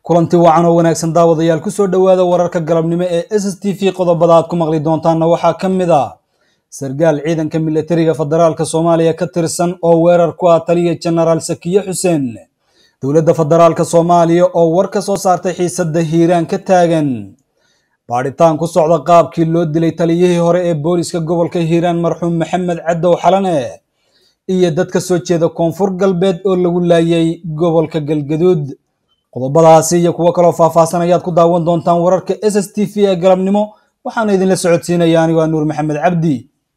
kulanti wacan oo wanaagsan daawadayaal kusoo dhowaada wararka galabnimo ee s s t v qodobada aad ku maqli doontaanna waxaa ka mid a sargaal ciidanka militariga federaalka soomaaliya ka tirsan oo weerar ku ah taliya jenaraal sakiye xuseen dowladda federaalka soomaaliya oo war ka soo saartay xiisadda hiiraan ka taagan baadhitaan ku socda qaabkii loo dilay taliyihii hore ee booliska gobolka hiiraan marxuum maxamed cadow xalane iyo dad ka soo jeeda koonfur galbeed oo lagu laayay gobolka galgaduud qodobadaasi iyo kuwo kaloo faahfaahsan ayaad ku daawan doontaan wararka s s t v ee galabnimo waxaana idinla socodsiinaya anigo a nuur maxamed cabdi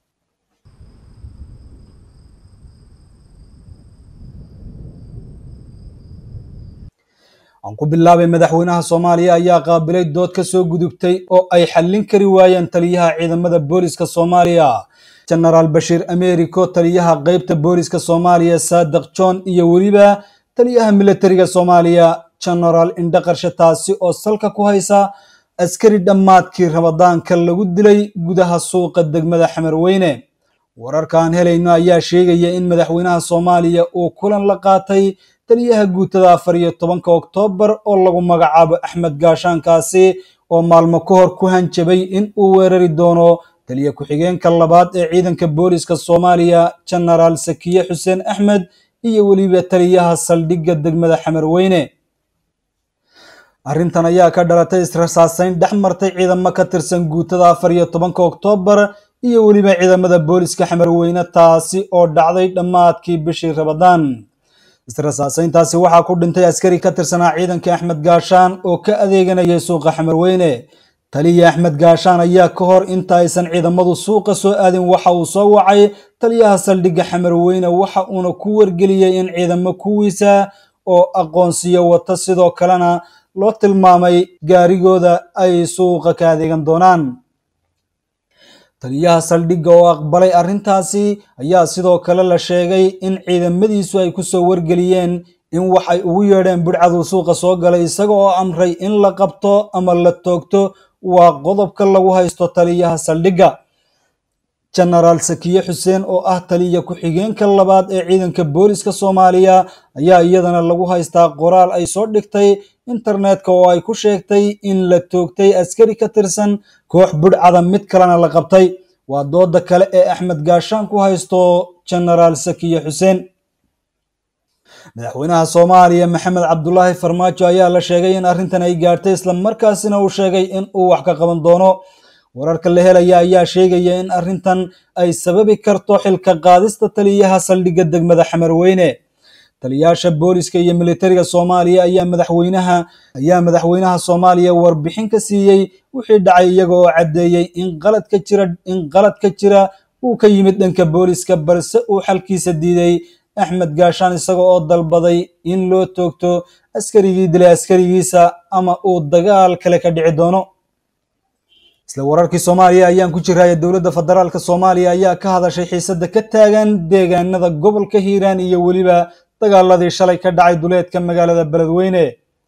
aan ku bilaabay madaxweynaha soomaaliya ayaa qaabilay dood ka soo gudubtay oo ay xallin kari waayeen taliyaha ciidamada booliska soomaaliya jenaraal bashiir americo taliyaha qeybta booliska soomaaliya saadiq john iyo weliba taliyaha militariga soomaaliya jenaraal indhaqarshe taasi oo salka ku haysa askari dhammaadkii ramadaanka lagu dilay gudaha suuqa degmada xamarweyne wararkaan helayno ayaa sheegaya in madaxweynaha soomaaliya uu kulan la qaatay taliyaha guutada afar iyo tobanka oktoobar oo lagu magacaabo axmed gaashaankaasi oo maalmo ka hor ku hanjabay in uu weerari doono taliya ku-xigeenka labaad ee ciidanka booliska soomaaliya jenaraal sakiye xuseen axmed iyo weliba taliyaha saldhigga degmada xamarweyne arrintan ayaa ka dhalatay israsaaseyn dhex martay ciidamo ka tirsan guutada afar iyo tobanka oktoobar iyo weliba ciidamada booliska xamarweyne taasi oo dhacday dhammaadkii bishii rabadaan israsaaseyntaasi waxaa ku dhintay askari ka tirsanaa ciidanka axmed gaashaan oo ka adeeganayay suuqa xamarweyne taliya axmed gaashaan ayaa ka hor inta aysan ciidamadu suuqa soo aadin waxa uu soo wacay taliyaha saldhigga xamarweyne waxa uuna ku wargeliyey in ciidamo kuwiisa oo aqoonsiyo wata sidoo kalena loo tilmaamay gaarigooda ay suuqa ka adeegan doonaan taliyaha saldhigga oo aqbalay arrintaasi ayaa sidoo kale la sheegay in ciidamadiisu ay kusoo wargeliyeen in wax ay ugu yeedheen budhcaduu suuqa soo galay isaga oo amray in la qabto ama la toogto waa qodobka lagu haysto taliyaha saldhigga jenaraal sakiye xuseen oo ah taliya ku-xigeenka labaad ee ciidanka booliska soomaaliya ayaa iyadana lagu haystaa qoraal ay soo dhigtay internetka oo ay ku sheegtay in la toogtay askari ka tirsan koox budhcada mid kalena la qabtay waa dooda kale ee axmed gaashaan ku haysto jenaraal sakiye xuseen madaxweynaha soomaaliya maxamed cabdulaahi farmaajo ayaa la sheegay in arrintan ay gaartay islamarkaasina uu sheegay in uu wax ka qaban doono wararka la helaya ayaa sheegaya in arrintan ay sababi karto xilka qaadista taliyaha saldhigga degmada xamarweyne taliyaasha booliska iyo militariga soomaaliya ayaa madaxweynaha ayaa madaxweynaha soomaaliya warbixin ka siiyey wixii dhacay iyaga oo caddeeyey in qalad ka jira in qalad ka jira uu ka yimid dhanka booliska balse uu xalkiisa diiday axmed gaashaan isaga oo dalbaday in loo toogto askarigii dilay askarigiisa ama uu dagaal kale ka dhici doono isla wararkii soomaaliya ayaan ku jiraya dowladda federaalka soomaaliya ayaa ka hadashay xiisadda ka taagan deegaanada gobolka hiiraan iyo weliba dagaaladii shalay ka dhacay duleedka magaalada beledweyne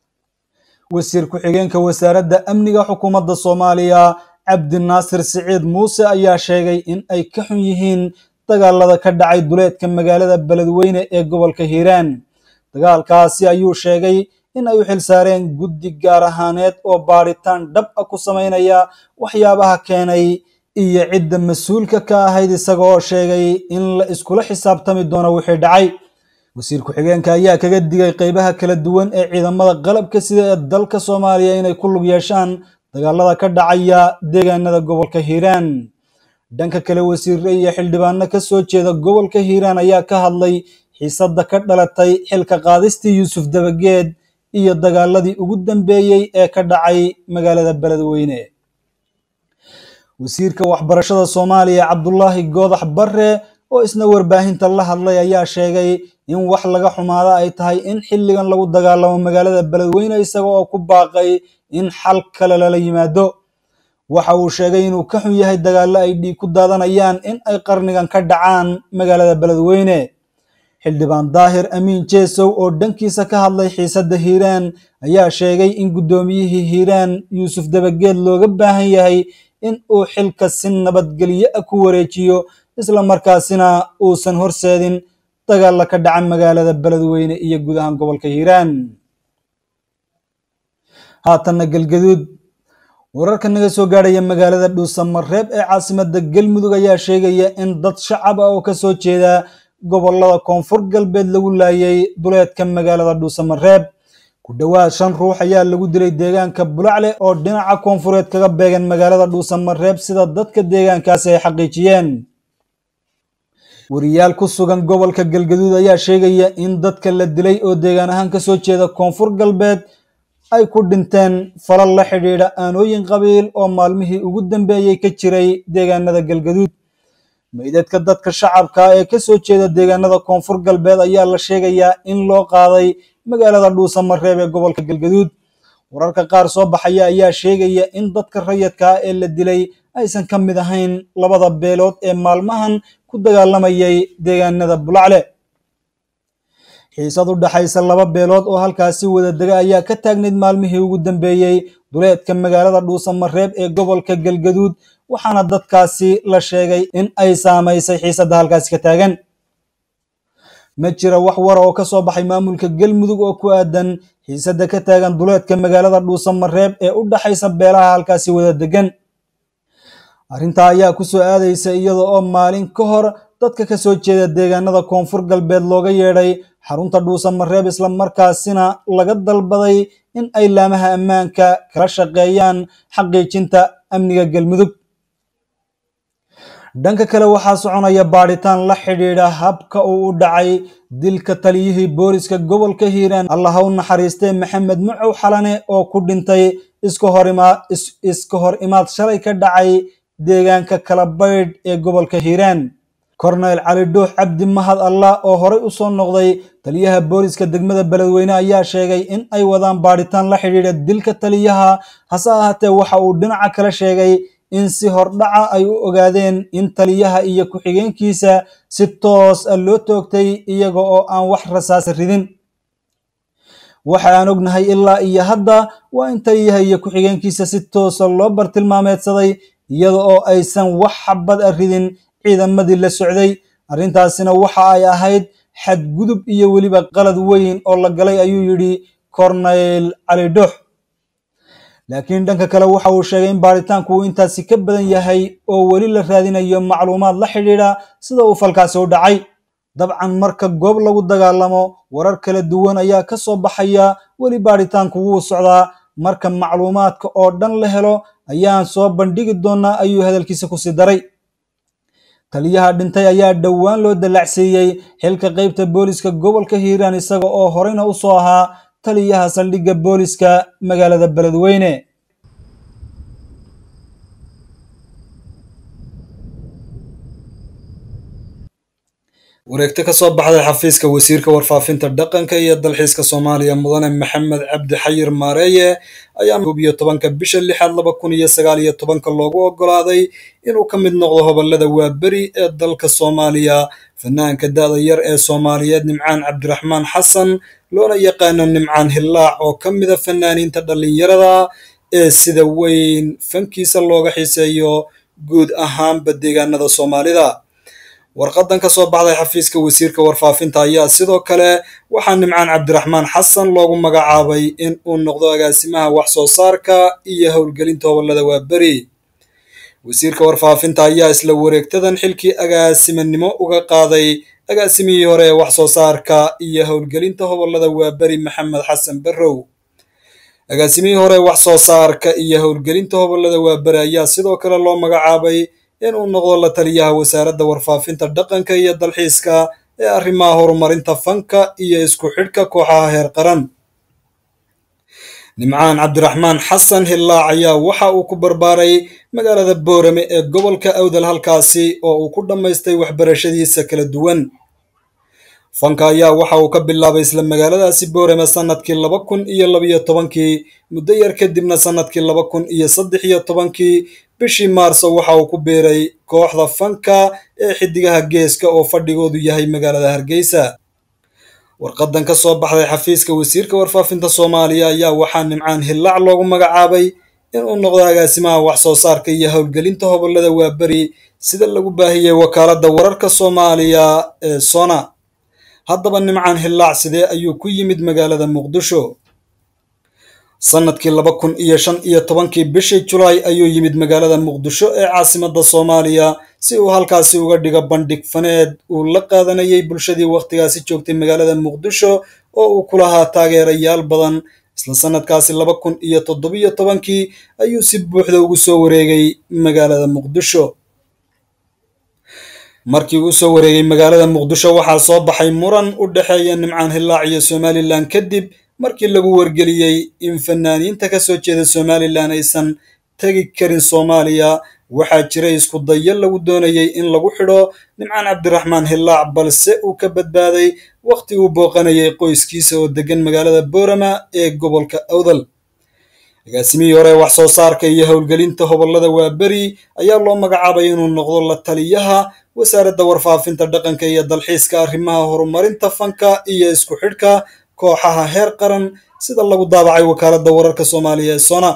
wasiir ku-xigeenka wasaaradda amniga xukuumadda soomaaliya cabdinaasir siciid muuse ayaa sheegay in ay ka xun yihiin dagaalada ka dhacay duleedka magaalada beledweyne ee gobolka hiiraan dagaalkaasi ayuu sheegay in ay u xilsaareen guddi gaar ahaaneed oo baadhitaan dhab a ku samaynaya waxyaabaha keenay iyo cidda mas-uulka ka ahayd isaga oo sheegay in la iskula xisaabtami doono wixii dhacay wasiir ku-xigeenka ayaa kaga digay qeybaha kala duwan ee ciidamada qalabka sida ee dalka soomaaliya inay ku lug yeeshaan dagaalada ka dhacaya deegaanada gobolka hiiraan dhanka kale wasiirre iyo xildhibaano ka soo jeeda gobolka hiiraan ayaa ka hadlay xiisadda ka dhalatay xilka qaadistii yuusuf dabageed iyo dagaaladii ugu dambeeyey ee ka dhacay magaalada beledweyne wasiirka waxbarashada soomaaliya cabdulaahi goodax barre oo isna warbaahinta la hadlay ayaa sheegay in wax laga xumaada ay tahay in xilligan lagu dagaalamo magaalada beledweyne isaga oo ku baaqay in xal kale lala yimaado waxa uu sheegay inuu ka xun yahay dagaallo ay dhiig ku daadanayaan in ay qarnigan ka dhacaan magaalada beledweyne xildhibaan daahir amiin jeesow oo dhankiisa ka hadlay xiisadda hiiraan ayaa sheegay in guddoomiyihii hiiraan yuusuf dabageed looga baahan yahay in uu xilka si nabadgelyo ah ku wareejiyo isla markaasina uusan horseedin dagaalla ka dhaca magaalada beledweyne iyo guud ahaan gobolka hiiraan haatanna galgaduud wararka naga soo gaadhaya magaalada dhuusamareeb ee caasimada galmudug ayaa sheegaya in dad shacab ah oo kasoo jeeda gobolada koonfur galbeed lagu laayay duleedka magaalada dhuusamareeb ku dhowaad shan ruux ayaa lagu dilay deegaanka bulacle oo dhinaca koonfureed kaga beegan magaalada dhuusamareeb sida dadka deegaankaasi ay xaqiijiyeen wariyaal ku sugan gobolka galgaduud ayaa sheegaya in dadka la dilay oo deegaan ahaan kasoo jeeda koonfur galbeed ay ku dhinteen falal la xidhiidha aanooyin qabiil oo maalmihii ugu dambeeyey ka jiray deegaanada galgaduud meydadka dadka shacabka ee kasoo jeeda deegaanada koonfur galbeed ayaa la sheegayaa in loo qaaday magaalada dhuusamareeb ee gobolka galgaduud wararka qaar soo baxaya ayaa sheegaya in dadka rayadka ah ee la dilay aysan ka mid ahayn labada beelood ee maalmahan ku dagaalamayay deegaanada bulacle xiisad u dhaxaysa laba beelood oo halkaasi wada dega ayaa ka taagnayd maalmihii ugu dambeeyey duleedka magaalada dhuusamareeb ee gobolka galgaduud waxaana dadkaasi la sheegay in ay saamaysay xiisadda halkaasi ka taagan ma jira wax wara oo kasoo baxay maamulka galmudug oo ku aadan xiisadda ka taagan duleedka magaalada dhuusamareeb ee u dhaxaysa beelaha halkaasi wada degan arrintaa ayaa kusoo aadaysa iyada oo maalin ka hor dadka kasoo jeeda deegaanada koonfur galbeed looga yeedhay xarunta dhuusamareeb isla markaasina laga dalbaday in ay laamaha ammaanka kala shaqeeyaan xaqiijinta amniga galmudug dhanka kale waxaa soconaya baadhitaan la xidhiidha habka uu u dhacay dilka taliyihii booliska gobolka hiiraan allah ha u naxariistee maxamed mucow xalane oo ku dhintay iska hor imaad shalay ka dhacay deegaanka kala baydh ee gobolka hiiraan korneyl cali dhuux cabdi mahad allah oo horey u soo noqday taliyaha booliska degmada beledweyne ayaa sheegay in ay wadaan baadhitaan la xidhiidha dilka taliyaha hase ahaatee waxa uu dhinaca kale sheegay in si hordhaca ay u ogaadeen in taliyaha iyo ku-xigeenkiisa si toos ah loo toogtay iyaga oo aan wax rasaas ridin waxa aan ognahay ilaa iyo hadda waa in taliyaha iyo ku-xigeenkiisa si toosa loo bartilmaameedsaday iyada oo aysan wax xabad a ridin ciidamadii la socday arrintaasina waxa ay ahayd xadgudub iyo weliba qalad weyn oo la galay ayuu yidhi corneyl cali dhuux laakiin dhanka kale waxa uu sheegay in baaritaanku uu intaasi ka badan yahay oo weli la raadinayo macluumaad la xidhiidha sida uu falkaasi u dhacay dabcan marka goob lagu dagaalamo warar kala duwan ayaa ka soo baxaya weli baaritaanku wuu socdaa marka macluumaadka oo dhan la helo ayaan soo bandhigi doonaa ayuu hadalkiisa kusii daray taliyaha dhintay ayaa dhowaan loo dallacsiiyey xilka qaybta booliska gobolka hiiraan isaga oo horeyna u soo ahaa taliyaha saldhigga booliska magaalada beledweyne wareegto ka soo baxday xafiiska wasiirka warfaafinta dhaqanka iyo dalxiiska soomaaliya mudane maxamed cabdi xayir maareeye ayaa koob iyo tobanka bisha lixaad laba kun iyo sagaal iyo tobanka loogu oggolaaday inuu ka mid noqdo hobolada waaberi ee dalka soomaaliya fanaanka da-da yar ee soomaaliyeed nimcaan cabdiraxmaan xasan loona yaqaano nimcaan hillaac oo ka mida fanaaniinta dhallinyarada ee sida weyn fankiisa looga xiiseeyo guud ahaanba deegaanada soomaalida warqadan ka soo baxday xafiiska wasiirka warfaafinta ayaa sidoo kale waxaa nimcaan cabdiraxmaan xasan loogu magacaabay in uu noqdo agaasimaha wax soo saarka iyo howlgelinta hobolada waaberi wasiirka warfaafinta ayaa isla wareegtadan xilkii agaasimanimo uga qaaday agaasimihii hore ee wax soo saarka iyo howlgelinta hobolada waaberi maxamed xasan barrow agaasimihii hore wax soo saarka iyo howlgelinta hobolada waaberi ayaa sidoo kale loo magacaabay inuu noqdo la taliyaha wasaaradda warfaafinta dhaqanka iyo dalxiiska ee arrimaha horumarinta fanka iyo isku xidhka kooxaha heer qaran nimcaan cabdiraxmaan xasan hillaac ayaa waxa uu ku barbaaray magaalada boorame ee gobolka awdal halkaasi oo uu ku dhammaystay waxbarashadiisa kala duwan fanka ayaa waxa uu ka bilaabay isla magaaladaasi boorame sannadkii laba kun iyo labiyo tobankii muddo yar kadibna sannadkii laba kun iyo saddex iyo tobankii bishii maarso waxa uu ku biiray kooxda fanka ee xidigaha geeska oo fadhigoodu yahay magaalada hargeysa warqadan ka soo baxday xafiiska wasiirka warfaafinta soomaaliya ayaa waxaa nimcaan hillaac loogu magacaabay inuu noqdo agaasimaha wax soo saarka iyo howlgelinta hobolada waaberi sida lagu baahiyey wakaaladda wararka soomaaliya ee sona haddaba nimcaan hillaac sidee ayuu ku yimid magaalada muqdisho sanadkii laba kun iyo shan iyo tobankii bishii julaay ayuu yimid magaalada muqdisho ee caasimadda soomaaliya si uu halkaasi uga dhigo bandhig faneed uu la qaadanayay bulshadii wakhtigaasi joogtay magaalada muqdisho oo uu ku lahaa taageerayaal badan isla sanadkaasi laba kun iyo toddobiyo tobankii ayuu si buuxda ugu soo wareegay magaalada muqdisho markii uu soo wareegay magaalada muqdisho waxaa soo baxay muran u dhexeeya nimcaan hillaac iyo somalilan kadib markii lagu wargeliyey in fanaaniinta ka soo jeeda somalilan aysan tegi karin soomaaliya waxaa jiray isku dayo lagu doonayay in lagu xidho nimcaan cabdiraxmaan hillaac balse uu ka badbaaday wakhti uu booqanayay qoyskiisa oo deggan magaalada boorama ee gobolka awdal agaasimihii hore wax soo saarka iyo howlgelinta hobollada waaberi ayaa loo magacaabay inuu noqdo la taliyaha wasaaradda warfaafinta dhaqanka iyo dalxiiska arrimaha horumarinta fanka iyo isku xidhka kooxaha heer qaran sida lagu daabacay wakaaladda wararka soomaaliya ee sona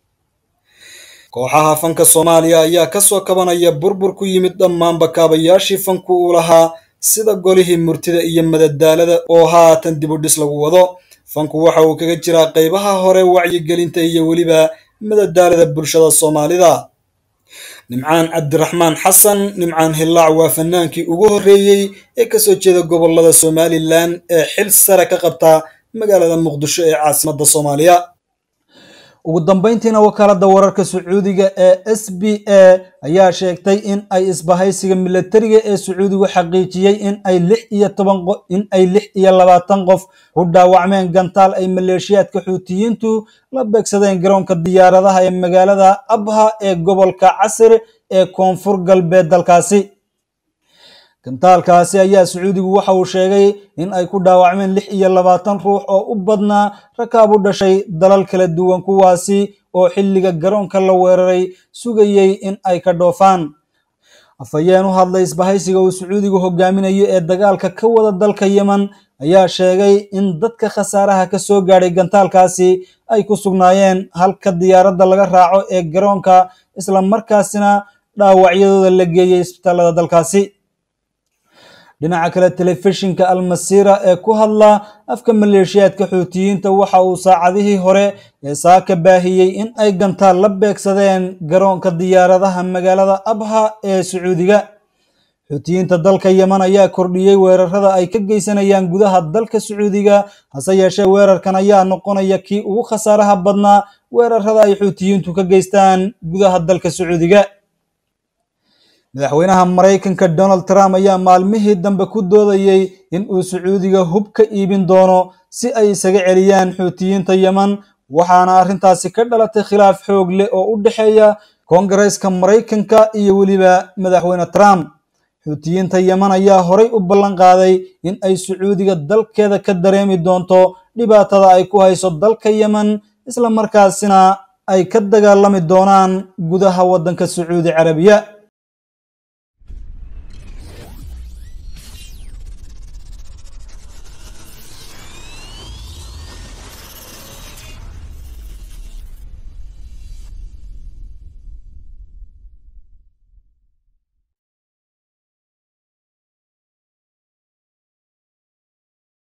kooxaha fanka soomaaliya ayaa kasoo kabanaya burbur ku yimid dhammaanba kaabayaashii fanku uu lahaa sida golihii murtida iyo madadaalada oo haatan dib u dhis lagu wado fanku waxa uu kaga jiraa qaybaha hore wacyigelinta iyo weliba madadaalada bulshada soomaalida nimcaan cabdiraxmaan xasan nimcaan hillaac waa fanaankii ugu horreeyey ee kasoo jeeda gobolada somalilan ee xil sare ka qabta magaalada muqdisho ee caasimadda soomaaliya ugu dambeyntiina wakaaladda wararka sacuudiga ee s b a ayaa sheegtay in ay isbahaysiga milatariga ee sacuudigu xaqiijiyey in ay lix iyo toban in ay lix iyo labaatan qof u dhaawacmeen gantaal ay maleeshiyaadka xuutiyiintu la beegsadeen garoonka diyaaradaha ee magaalada abha ee gobolka casir ee koonfur galbeed dalkaasi gantaalkaasi ayaa sacuudigu waxa uu sheegay in ay ku dhaawacmeen lix iyo labaatan ruux oo u badnaa rakaab u dhashay dalal kala duwan kuwaasi oo xilliga garoonka la weeraray sugayey in ay ka dhoofaan afhayeen u hadlay isbahaysiga uu sacuudigu hogaaminayo ee dagaalka ka wada dalka yemen ayaa sheegay in dadka khasaaraha ka soo gaadhay gantaalkaasi ay ku sugnaayeen halka diyaaradda laga raaco ee garoonka isla markaasina dhaawacyadooda la geeyey isbitaalada dalkaasi dhinaca kale telefishinka almasiira ee ku hadla afka maleeshiyaadka xuutiyiinta waxa uu saacadihii hore ee saaka baahiyey in ay gantaal la beegsadeen garoonka diyaaradaha magaalada abha ee sacuudiga xuutiyiinta dalka yemen ayaa kordhiyey weerarada ay ka geysanayaan gudaha dalka sacuudiga hase yeeshee weerarkan ayaa noqonaya kii ugu khasaaraha badnaa weerarada ay xuutiyiintu ka geystaan gudaha dalka sacuudiga madaxweynaha maraykanka donald trump ayaa maalmihii dambe ku doodayey in uu sacuudiga hub ka iibin doono si ay isaga celiyaan xuutiyiinta yemen waxaana arrintaasi ka dhalatay khilaaf xoog leh oo u dhexeeya koongareeska maraykanka iyo weliba madaxweyne trump xuutiyiinta yemen ayaa horay u ballan qaaday in ay sacuudiga dalkeeda ka dareemi doonto dhibaatada ay ku hayso dalka yemen isla markaasina ay ka dagaalami doonaan gudaha waddanka sacuudi carabiya